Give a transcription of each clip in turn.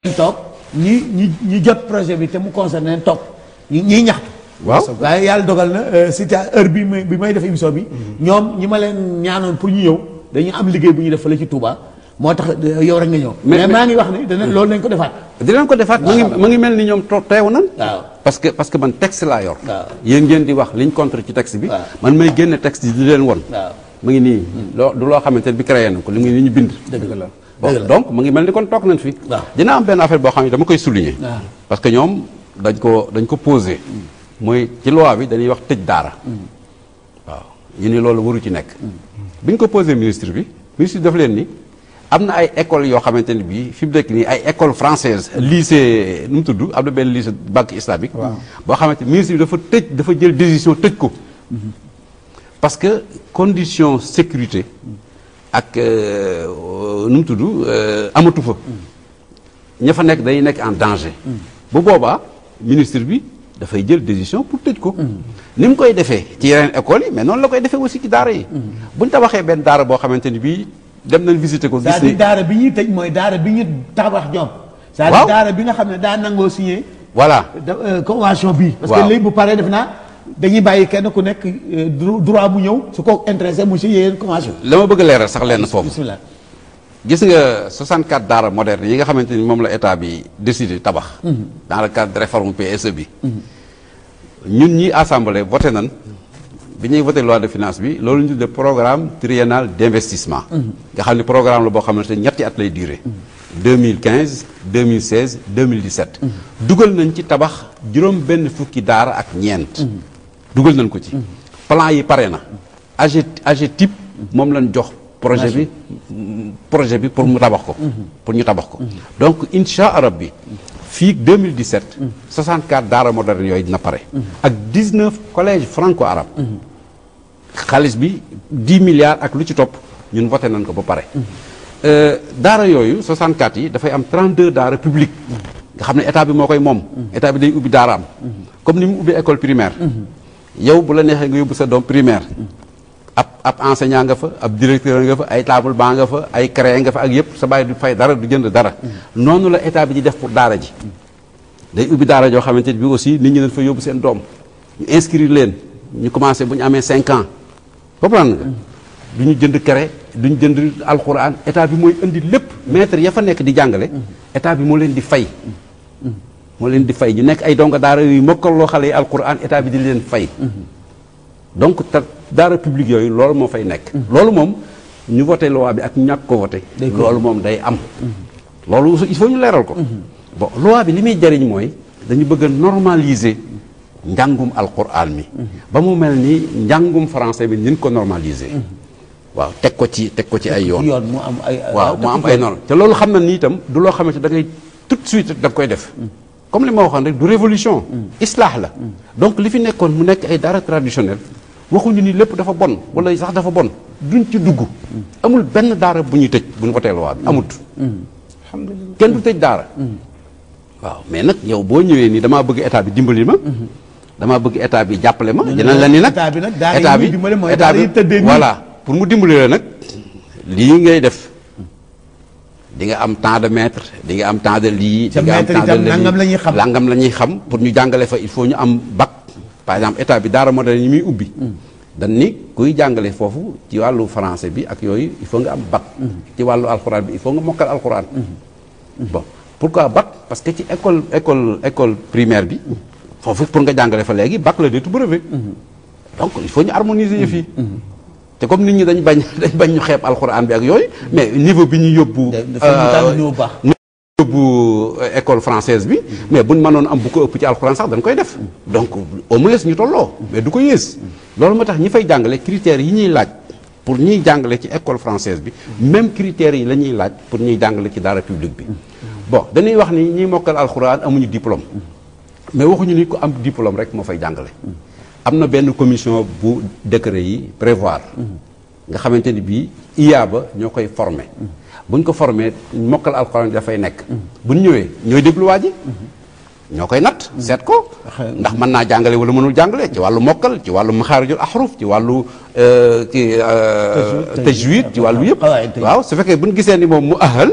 toog ñi ñi ñi jot projet bi te mu concerné leen toog ñi ñiy ñaxtu waaw waaye yàlla dogal na c'était heure bi may bi may def émission bi ñoom ñi ma leen ñaanoon pour ñu ñëw dañu am liggéey bu ñu def fële ci Touba moo tax yow rek nga ñëw Mais- mais mais- maa ngi wax ne dana loolu nañ ko defaat dinañ ko defaat mu ngi mu ngi mel ni ñoom to- teew nan waaw parce que parce que man texte laa yor waaw. yéen ngeen di wax liñ contre ci texte bi waaw. man may génne texte yi di leen won waaw mu ngi nii loo du loo xamante ne bi créé na ko li ngi ni ñu bind dëgg la bon dëgg la donc mu ngi mel ni kon toog nañ fi waaw. dina am benn affaire boo xam ne dama koy souligner waaw. parce que ñoom dañ ko dañ ko posé mooy ci loi bi dañuy wax tëj daara waaw ñu ni loolu waru ci nekk bi ñu ko posé ministre bi ministre bi daf leen ni am na ay école yoo xamante ne bii fi mu nekk nii ay école française lycée nu mu tudd am na benn lycée banque islamique boo xamante ministre bi dafa tëj dafa jël décision tëj ko parce que condition sécurité ak euh, nu mu tudd euh, amatu fa ña fa nekk dañuy nekk en danger bu boobaa ministre bi dafay jël décision pour tëj ko ni mu koy defee ci yeneen écoles yi mais noonu la koy defee aussi ci daara yi bu ñu tabaxee benn daara boo xamante ni bii dem nañ visiter ko gis c'est-à-dire ni daara bi ñuy tëj mooy daara bi ñu tabax ñoom c'est-à-dire Waaw. daara bi nga xam ne daa nangoo signé voilà da- euh, convention bi parce Waaw. que léegi bu paree def naa dañuy bàyyi kenn ku nekk euh, dro- droit bu ñëw su ko intéressé mu signé yéen convention la ma bëgg a leeral sax lenn foofu bismillah gis nga 64 daara moderne yi nga xamante ni moom la état bi décidé tabax dans le cadre de réforme PSE bi ñun ñi assemblée voté nan bi ñuy voté loi de finance bi loolu ñu tuddee programme triennal d'investissement nga xam ne programme la boo xamante ne ñetti at lay durer 2015 2016 2017 dugal nañ ci tabax juróom benn fukki daara ak ñeent dugal nañ ko ci plan yi pare na AG AGETIP moom lañ jox projet bi projet bi pour mu tabax ko pour ñu tabax ko donc insha arab bi fii 2017 64 daara moderne yooyu dina pare ak 19 collèges franco arabe xaalis bi 10 milliards ak lu ci topp ñun voté nañ ko ba pare Euh, daara yooyu 64 yi dafay am 32 daara publique nga xam ne état bi moo koy moom état bi day ubbi daaraam comme ni mu ubbi école primaire yow bu la neexee nga yóbbu sa doom primaire ab ab enseignant nga fa ab directeur nga fa ay table banc nga fa ay créé nga fa ak yëpp sa bàyyi du fay dara du jënd dara noonu la état bi di def pour daara ji day ubbi daara joo xamante ni bi aussi nit ñi dañ fa yóbbu seen doom ñu inscrire leen ñu commencé bu ñu amee 5 ans comprendre nga du ñu jënd kere du ñu jënd alxuraan état bi mooy indi lépp maître ya fa nekk di jàngale état bi moo leen di fay moo leen di fay ñu nekk ay donga daara yu mokkaloo xale yi alxuraan état bi di leen fay donc te daara publique yooyu loolu moo fay nekk loolu moom ñu voté loi bi ak ñu ñàkk ko voté loolu moom day am loolu il faut ñu leeral ko bon loi bi li muy jariñ mooy dañu bëgg a normaliser njàngum alquran mi ba mu mel ni njàngum français bi nin ko normaliser waaw teg ko ci teg ko ci ay yoon yoon mu am ay waaw mu am ay normes te loolu xam na ni itam du loo xamante da ngay tout de suite da nga koy def comme li ma waxoon rek du révolution islaax la donc li fi nekkoon mu nekk ay daara traditionnel waxuñu ni lépp dafa bon wala sax dafa bon duñ ci dugg amul benn daara bu ñuy tëj bu ñu wotee loi bi amut alhamdulilah kenn du tëj daara waaw mais nag yow boo ñëwee nii damaa bëgg état bi dimbali ma damaa bëgg état bi jàppale ma dinañ la ni nag état bi nag daara yi muy dimbali mooy daara yi tëddee nii. voilà pour mu dimbali la nag lii ngay def di nga am temps de maître di nga am temps de lii Ca di nga am maître temps de itam nangam la ñuy xam. nangam la ñuy xam pour ñu jàngale fa il faut ñu am bac par exemple état bi daara moderne yi muy ubbi dañ ni kuy jàngale foofu ci wàllu français bi ak yooyu il faut nga am bac ci wàllu alxuraan bi il faut nga mokkal alxuraan bon pourquoi bac parce que ci école école école primaire bi foofu pour nga jàngale fa léegi bac la déetu brevet donc il faut ñu harmoniser yëf yi te comme nit ñi dañ bañ dañ bañ ñu xeeb alxuraan bi ak yooyu mais niveau bi ñu yóbbu dafa ñu tànn ñëw baax yóbbu euh, école française bi mais buñ mënoon am bu ko ëpp ci alxuraan sax dañ koy def donc au moins ñu tolloo mais du ko yées loolu moo tax ñi fay jàngale critères yi ñuy laaj pour ñuy jàngale ci école française bi même critères yi la ñuy laaj pour ñuy jàngale ci daara publique bi bon dañuy wax ni ñiy mokkal alxuraan amuñu diplôme mais waxuñu ni ko am diplôme rek moo fay jàngale am na benn commission bu décret yi prévoir nga xamante ni bii IA ba ñoo koy formé buñ ko formé mokkal alxuraan bi dafay nekk buñ ñëwee ñooy déglu waa ji ñoo koy natt seet ko ndax mën naa jàngale wala mënul jàngale ci wàllu mokkal ci wàllu maxaarijul ahruf ci wàllu euh, ci euh, tajwid ci wàllu yëpp Qawaid tajwid. waaw su fekkee buñ gisee ni moom mu ahal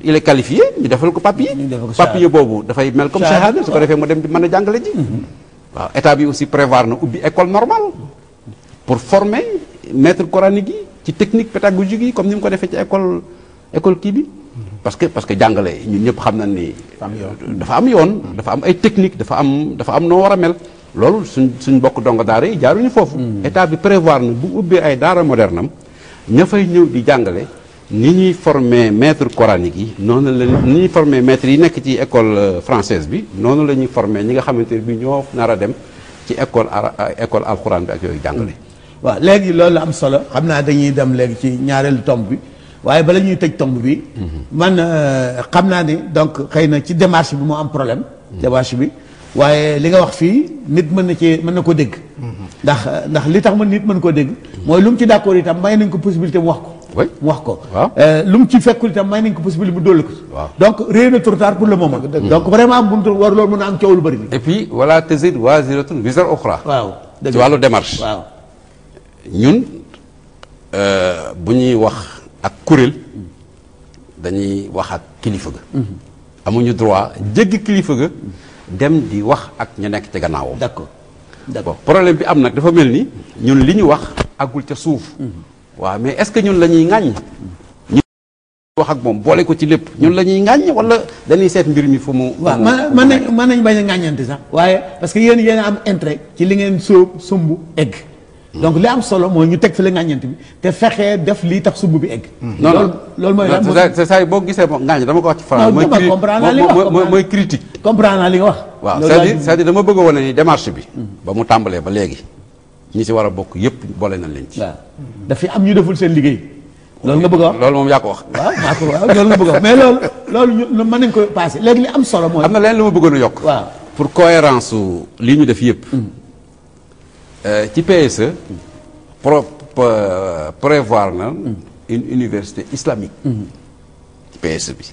il est qualifié ñu defal ko papier ñu defal ko papier boobu dafay mel comme Shahada, shahada su ko defee mu dem di mën a jàngale ji waaw état bi aussi prévoir na ubbi école normale pour former maître coranique yi ci technique pédagogique yi comme ni mu ko defee ci école école kii bi parce que parce que jàngale ñun ñëpp xam nañ ni dafa am yoon dafa am ay technique dafa am dafa am noo war a mel loolu suñ suñ bokk donga daara yi jaaruñu foofu état bi prévoir na bu ubbee ay daara moderne am ña fay ñëw di jàngale ni ñuy former maître coranique yi noonu la ni ñuy former maître yi nekk ci école euh, française bi noonu la ñuy former ñi nga xamante ne bi ñoo nar a dem ci école ara école alxuraan bi ak yooyu jàngale waaw léegi loolu am solo xam naa dañuy dem léegi ci ñaareelu tomb bi waaye bala ñuy tëj tomb bi man euh, xam naa ni donc xëy na ci démarche bi moo am problème démarche bi waaye li nga wax fii nit mën na ci mën na ko dégg ndax ndax li tax man nit mën koo dégg mooy lu mu ci d'accord itam may nañ ko possibilité mu wax ko Oui. mu wax ko Waaw. Euh, lu mu ci fekkul itam may nañ ko possibilité mu dolli ko Waaw. donc réer na trop tard pour le moment donc vraiment buntu war loolu mën a am coow lu bëri li et puis wala tazid waziratun wizra ukhra waaw dëgg ci wàllu démarche waaw ñun euh, bu ñuy wax ak kuréel dañuy wax ak kilifa ga amuñu droit jéggi kilifa ga dem di wax ak ñu nekk ci gannaawam d'accord d'accord bon problème bi am nag dafa mel ni ñun li ñu wax agul ca suuf waaw mais est-ce que ñun la ñuy ŋàññ ñu wax ak moom boole ko ci lépp ñun la ñuy ŋàññ wala dañuy seet mbir mi fu mu fu waaw mu- man fu mu man nekk? nañ mën nañ bañ a ŋàññante sax waaye parce que yéen yéen a am intérêt ci li ngeen sóob sumb egg donc li am solo mooy ñu teg fi la ŋàññante bi te fexee def lii tax sumb bi egg non loolu non loolu mooy lan non, c'est c'est ça boo gisee moom ŋàññ dama ko wax ci Non, France mooy dama cri- comprendre naa li mooy- nga wax, mooy- mooy- comprendre. mooy critique comprendre naa li nga wax waaw loolu c'est-à-dire laa- c'est-à-dire dama bëgg a wane ni démarche bi ba mu tàmbalee ba léegi ñi ci war a bokk yépp boole nañ leen ci waaw dafay am ñu deful seen liggéey loolu nga bëgg a wax loolu moom yaa ko wax waaw maa ko waaw loolu nga bëgg a wax mais loolu loolu ñu mën nañ ko passé léegi li am solo mooy am na leen lu ma bëggoon a yokk waaw pour cohérence su li ñu def yépp euh, ci PSE pro po- prévoir na une université islamique ci PSE bi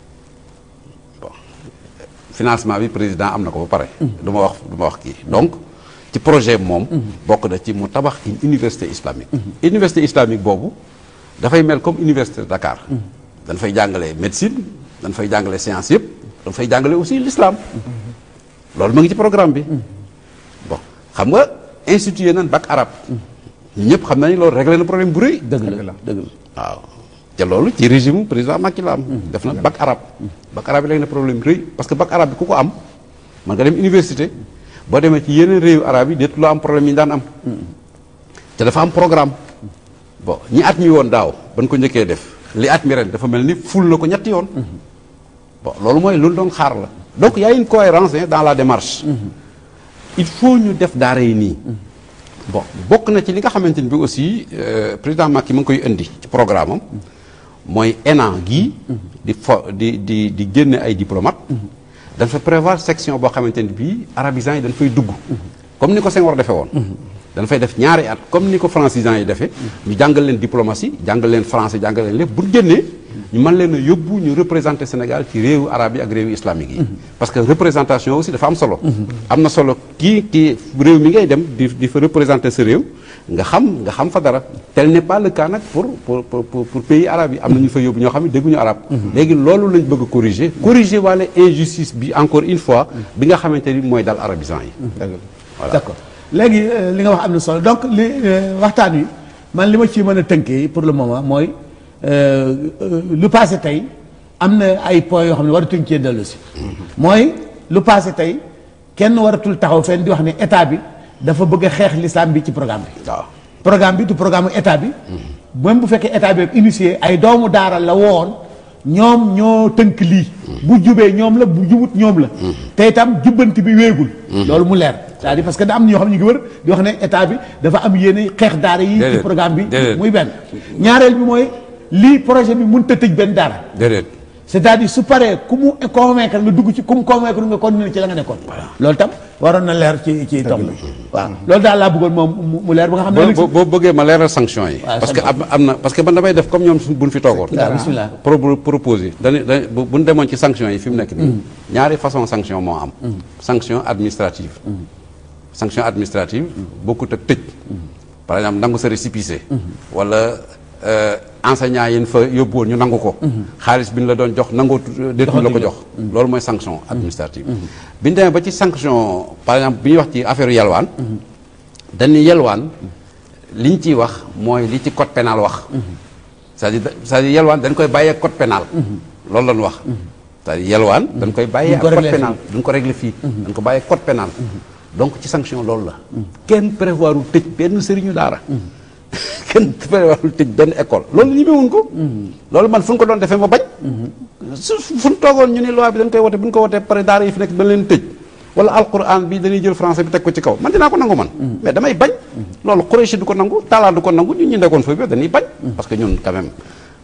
bon financement bi président am na ko ba pare du ma wax du ma wax kii donc ci projet moom bokk na ci mu tabax une université islamique université islamique boobu dafay mel comme université de Dakar dañ fay jàngale médecine dañ fay jàngale science yëpp dañ fay jàngale aussi l'islam loolu mu ngi ci programme bi bon xam nga institué nañ bac arabe ñun ñëpp xam nañu loolu réglé na problème bu rëy dëgg la dëgg la waaw te loolu ci régime président Macky la am def na bac arabe bac arabe yi léegi na problème rëy parce que bac arabe bi ku ko am mën nga dem université boo demee ci yeneen réewu arabe yi déet loo am problème yi ñu daan am te dafa am programme bon ñi at mi woon daaw ban ko njëkkee def li at mi ren dafa mel ni ful na ko ñetti yoon bon loolu mooy lu doon xaar la donc y a une cohérence hein, dans la démarche il faut ñu def daara yi nii bon bokk na ci li nga xamante ni bi aussi euh, président Macky mu ngi koy indi ci programme am mooy ENA gii di fo di di di génne ay diplomate dañ fa prévoir section boo xamante ni bii arabisants yi dañ fay dugg comme ni ko Senghor defee woon dañ fay def ñaari at comme ni ko francisants yi defee ñu jàngal leen diplomatie jàngal leen français jàngal leen lépp bu ñu génnee ñu mën leen a yóbbu ñu représenter Sénégal ci réewu arabe yi ak réewu islamique yi parce que représentation aussi dafa am solo am na solo kii kii réew mi ngay dem di di fa représenter sa réew nga xam nga xam fa dara tel n'est pas le cas nag pour pour pour pour pour pays arabes yi am na ñu fa yóbbu ñoo xam ne dégguñu arabe léegi loolu lañ bëgg a corriger corriger wala injustice bi encore une fois bi nga xamante ni mooy dal arabisants yi voilà d'accord léegi euh, li nga wax am na solo donc li euh, waxtaan wi man li ma ci mën a tënkee pour le moment mooy euh, euh, lu passé tey am na ay points yoo xam ne waratuñ cee dellu si mooy lu passé tey kenn waratul taxaw fenn di wax ne état bi dafa bëgg a xeex l'islam bi ci programme bi waaw programme bi du programme état bi même bu fekkee état bi initié ay doomu daara la woon ñoom ñoo tënk lii bu jubee ñoom la bu jubut ñoom la te itam jubbanti bi wéegul loolu mu leer c'est-à-dire parce que da am na ñoo xam ne ñu ngi wër di wax ne état bi dafa am yéene xeex daara yi ci Déedéet, programme bi déedéet. muy benn ñaareel bi mooy lii projet bi mënut a tëj benn daara déedéet c'est-à-dire su paree ku mu convaincre nga dugg ci ku mu convaincre nga continuer ci la nga nekkoon loolu tam waroon na leer ci ci tomb bi waaw loolu daal laa bëggoon moom mu- mu leer ba nga xam ne boo boo boo bëggee ma leeral sanction yi. waaw, parce que am am na parce que man damay def comme ñoom suñ buñ fi toogoon. waaw bismillah pro proposé dañuy dañuy bu bu ñu demoon ci sanction yi fi mu nekk nii. ñaari façon sanction moo am. sanction administrative. sanction administrative bokkut ak tëj. par exemple nangu sa récépissé. wala euh, enseignant yi fa yóbbu woon ñu nangu ko xaalis bi ñu la doon jox nangoo déetuñu la ko jox loolu mooy sanction administrative bi ñu demee ba ci sanction par exemple bi ñuy wax ci affaire yalwaan dañuy yalwaan li ñu ciy wax mooy li ci code pénal wax c'est-à-dire c'est-à-dire yalwaan dañ koy bàyyee code pénal loolu lañu wax c'est-à-dire yalwaan dañ koy bàyyee ak Duñ ko code régler pénal duñ ko régler fii dañ ko bàyyee code pénal donc ci sanction loolu la kenn prévoirul tëj benn sëriñu daara kenn prévoirul tëj benn école loolu ñemewuñ ko loolu man fu ñu ko doon defee ma bañ su fu ñu toogoon ñu ne loi bi dañ koy wote bu ñu ko wotee pare daara yi fi nekk dañ leen tëj wala alquran bi dañuy jël français bi teg ko ci kaw man dinaa ko nangu man mais damay bañ loolu Quraysh du ko nangu Talla du ko nangu ñun ñu nekkoon foofu dañuy bañ parce que ñun quand même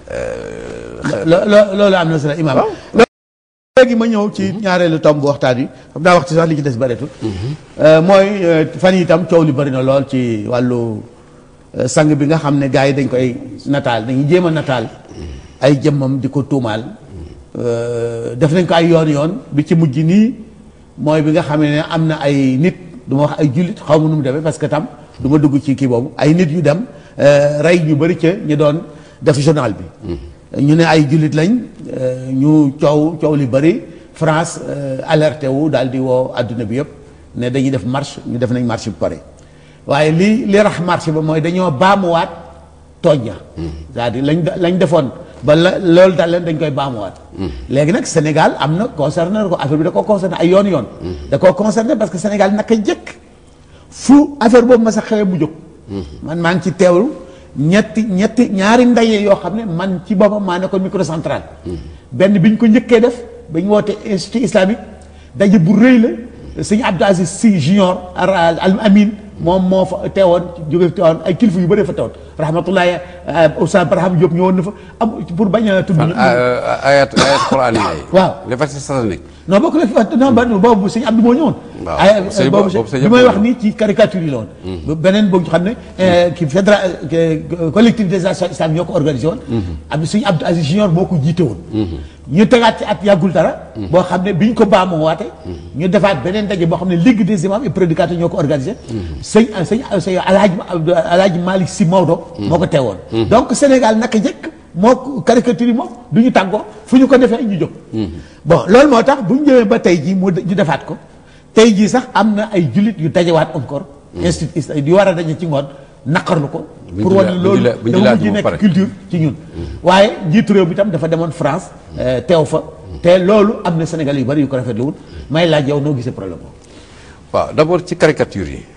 lo lo- loolu am na solo imaam léegi ma ñëw ci ñaareelu tomb bu waxtaan wi xam naa waxtu sax li ci des bëreetul mooy euh, fan yi itam coow li bëri na lool ci wàllu euh, sang bi nga xam ne gars yi dañ koy nataal dañuy jéem a nataal ay jëmmam di ko tuumaal euh, def nañ ko ay yoon yoon bi ci mujj nii mooy bi nga xam ne am na ay nit du ma wax ay jullit xaw ma nu mu demee parce que tam du ma dugg ci kii boobu ay nit yu dem euh, rey ñu bëri ca ñu doon def journal bi ñu ne ay jullit lañ euh, ñu coow coow li bëri France euh, alerté wu daal di woo adduna bi yëpp ne dañuy def marche ñu def nañ marche bu pare waaye li li rax marche ba mooy dañoo baamuwaat tooñ ya c'est-à-dire lañ lañ defoon ba la loolu daal leen dañ koy baamuwaat léegi nag Sénégal am na concerné na ko affaire bi da koo concerné ay yoon yoon da koo concerné parce que Sénégal naka jëkk fu affaire boobu ma sa xewee mu jóg man maa ngi ci teewlu ñetti ñetti ñaari ndaje yoo xam ne man ci boppam maa ne ko microcentral benn bi ñu ko njëkkee def ba ñu woote institut islamique daje bu rëy la sëñ Abdou Aziz Sy junior al amin moom moo fa teewoon jóge teewoon ay kilifa yu bëree fa teewoon rahmatullahi Oustaz Barham Diop ñëwoon na fa am pour bañ a tudd ayat ayat quraan yi waaw les versets sataniques non bokk la fi non ba boobu sëñ Abdou moo ñëwoon waaw ay sëñ boobu boobu sëñ bi may Abdou wax nii ci caricature yi la woon beneen boobu xam ne ki fédéral collectivité islam ñoo ko organisé woon am sëñ Abdou Aziz Junior moo ko jiite woon ñu tegaat ci at yàggul dara boo xam ne bi ñu ko baamoo waate ñu defaat beneen daje boo xam ne ligue des imams et prédicateurs ñoo ko organisé sëñ sëñ sëñ alhaaj alhaaj Malick Sy Maodo moo ko teewoon donc Sénégal naka jëkk moo caricature yi moom du ñu tàggoo fu ñu ko defee ñu jóg bon loolu moo tax bu ñu ñëwee ba tey jii mu ñu defaat ko tey jii sax am na ay jullit yu dajewaat encore institut islamique yu war a daje ci ngoon naqarlu ko Bu ñu pour jula- wane bu ñu loolu jula- bu ñu dafa julaat mujj ba nekk pare. culture ci ñun waaye njiitu réew bi tam dafa demoon France euh, teew fa te loolu am na Sénégal yu bari yu ko rafetlu wul may laaj yow noo gisee problème boobu waaw d'abord ci caricature yi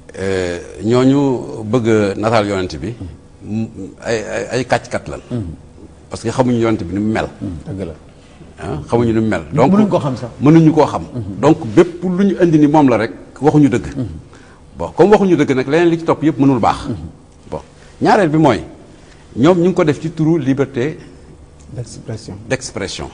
ñooñu bëgg a nataal yonent bi m- ay ay ay kàcc-kat lan parce que xamuñu yonent bi ni mu mel dëgg la ah xamuñu ni mu mel donc mënuñ koo xam sax. mënuñu koo xam donc bépp lu ñu indi ni moom la rek waxuñu dëgg bon comme waxuñu dëgg nag leneen li ci topp yëpp mënul baax bon ñaareel bi mooy ñoom ñu ngi ko def ci turu liberté d'expression d'expression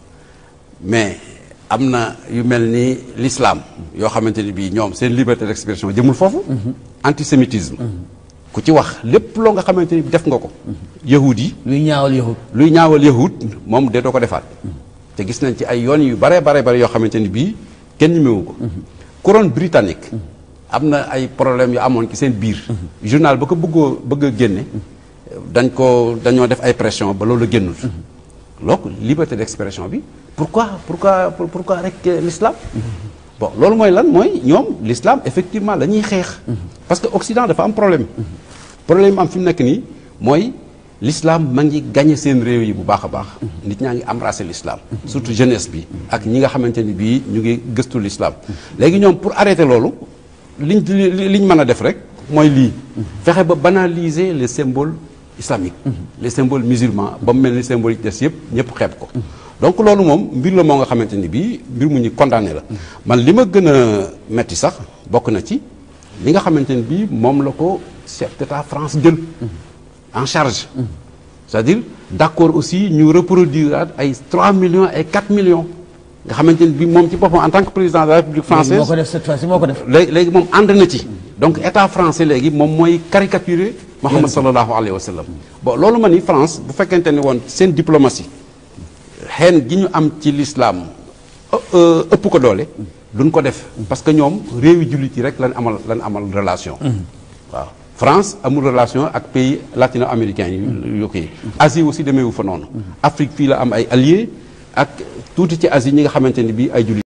mais am na yu mel ni l'islam yoo xamante ni bii ñoom seen liberté d'expression jëmul foofu antisémitisme ku ci wax lépp loo nga xamante ni def nga ko yahud yi luy ñaawal yahud luy ñaawal yahud moom de doo ko defaat te gis nañ ci ay yoon yu bare bare bare yoo xamante ni bii kenn ñemewu ko couronne britannique am na ay problème yu amoon ci seen biir journal ba ko bëggoo bëgg a génne dañ ko dañoo def ay pression ba loolu génnul donc liberté d'expression bi pourquoi pourquoi pour- pourquoi rek euh, l'islam bon loolu mooy lan mooy ñoom l'islam effectivement la ñuy xeex parce que Occident dafa am problème problème am fi mu nekk nii mooy l'islam ma ngi gagné seen réew yi bu baax a baax nit ñaa ngi embrasser l'islam surtout jeunesse bi ak ñi nga xamante ni bii ñu ngi gëstu l'islam léegi ñoom pour arrêter loolu liñ li liñ mën a def rek mooy lii fexe ba banaliser les symboles islamiques les symboles musulmans ba mu mel ni symboles yi des yëpp ñëpp xeeb ko donc loolu moom mbir la moo nga xamante ni bii mbir mu ñu condamné la man li ma gën a metti sax bokk na ci li nga xamante ni bii moom la ko chef d'État France jël en charge c'est-à-dire d'accord aussi ñu reproduire ay 3 millions et 4 millions nga xamante ni bii moom ci boppam en tant que président de la République française moo ko def cette fois-ci moo ko def léegi léegi moom ànd na ci donc état français léegi moom mooy caricaturer Muhammad sallallahu alayhi wa sallam bon loolu ma ni France bu fekkente ni woon seen diplomatie xeen gi ñu am ci l'islam ë- ë- ëpp ko doole duñ ko def parce que ñoom réewi jullit yi rek lañ amal lañ amal relation waaw France amul relation ak pays latino-américains yi yu kii Asie aussi demeewu fa noonu Afrique fii la am ay alliés ak tuuti ci Asie ñi nga xamante ni bii ay jullit